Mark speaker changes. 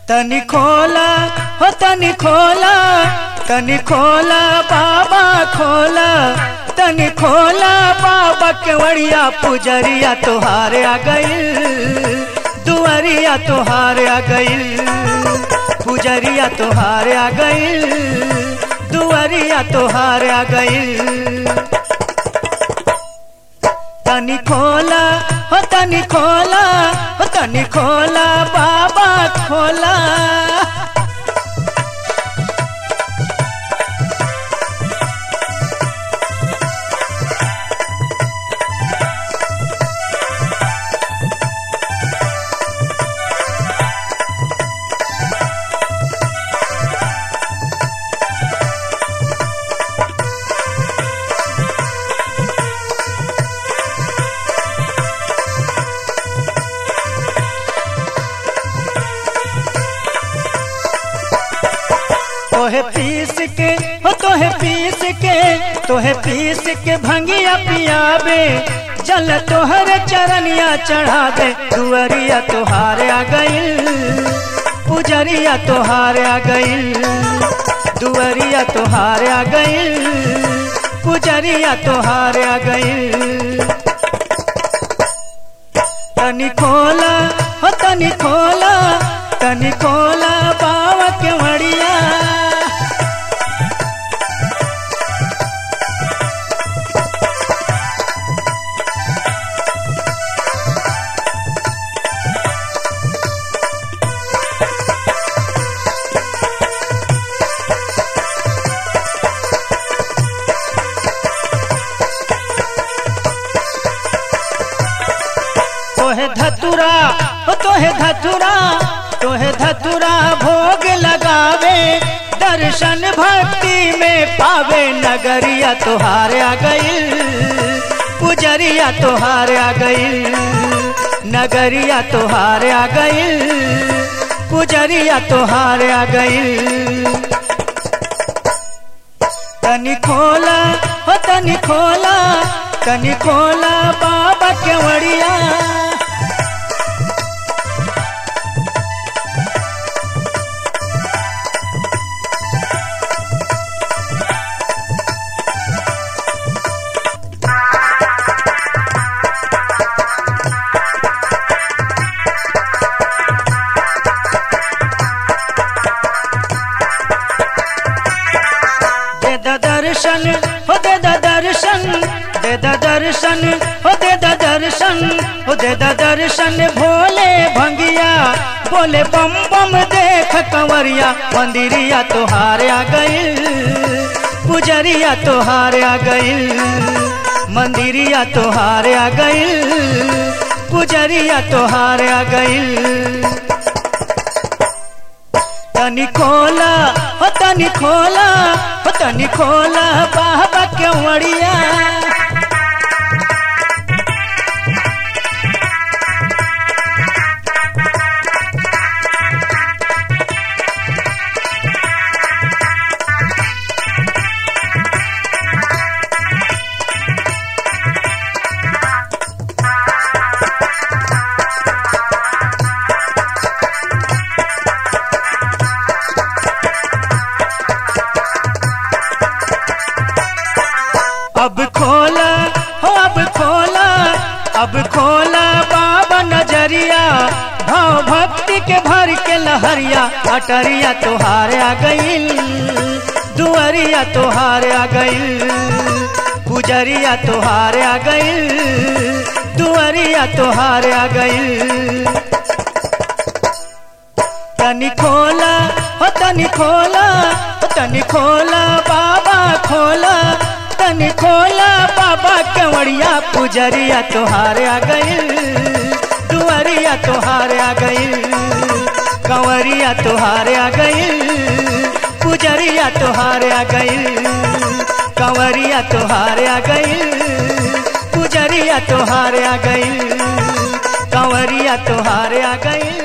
Speaker 1: तनी खोला हो तनी खोला तनी खोला बाबा खोला तनी खोला बाबा केवड़िया पुजरिया तोहार आ गईल दुआरिया तोहार आ गईल पुजरिया तोहार आ गईल दुआरिया तोहार आ गईल तनी खोला हो तनी खोला हो तनी खोला बाबा खोला तोहे पीस के हो तोहे पीस के तोहे पीस के भंगिया पियाबे जल तोहर चरनिया चढ़ा दे दुअरिया तोहार आ गईल पुजरिया तोहार आ गईल दुअरिया तोहार आ गईल पुजरिया तोहार आ गईल तनी खोला हो तनी खोला तनी खोला बाबा के मड़िया तोहे धतुरा हो तोहे धतुरा तोहे धतुरा भोग लगावे दर्शन भक्ति में पावे नगरिया तोहार आ गईल पुजरिया तोहार आ गईल नगरिया तोहार आ गईल पुजरिया तोहार आ गईल तनी खोला हो तनी खोला तनी खोला बाबा केवड़िया दे द दर्शन हो दे द दर्शन दे द दर्शन हो दे द दर्शन हो दे द दर्शन भोले भंगिया बोले बम बम देख कंवरिया मंदिरिया तोहार आ गईल पुजरिया तोहार आ गईल मंदिरिया तोहार आ गईल पुजरिया तोहार आ गईल तनी खोला हो तनी खोला हो तनी खोला बाबा केवड़िया अब खोला हो अब खोला अब खोला बाबा नजरिया भाव भक्ति के भर के लहरिया अटरिया तोहार आ गईल दुअरिया तोहार आ गईल पुजरिया तोहार आ गईल दुअरिया तोहार आ गईल तनी खोला हो तनी खोला हो तनी खोला बाबा खोला तनी खोला बाबा केवड़िया पुजरिया तोहार आ गईल दुआरिया तोहार आ गईल कंवरिया तोहार आ गईल पुजरिया तोहार आ गईल कंवरिया तोहार आ गईल पुजरिया तोहार आ गईल कंवरिया तोहार आ गईल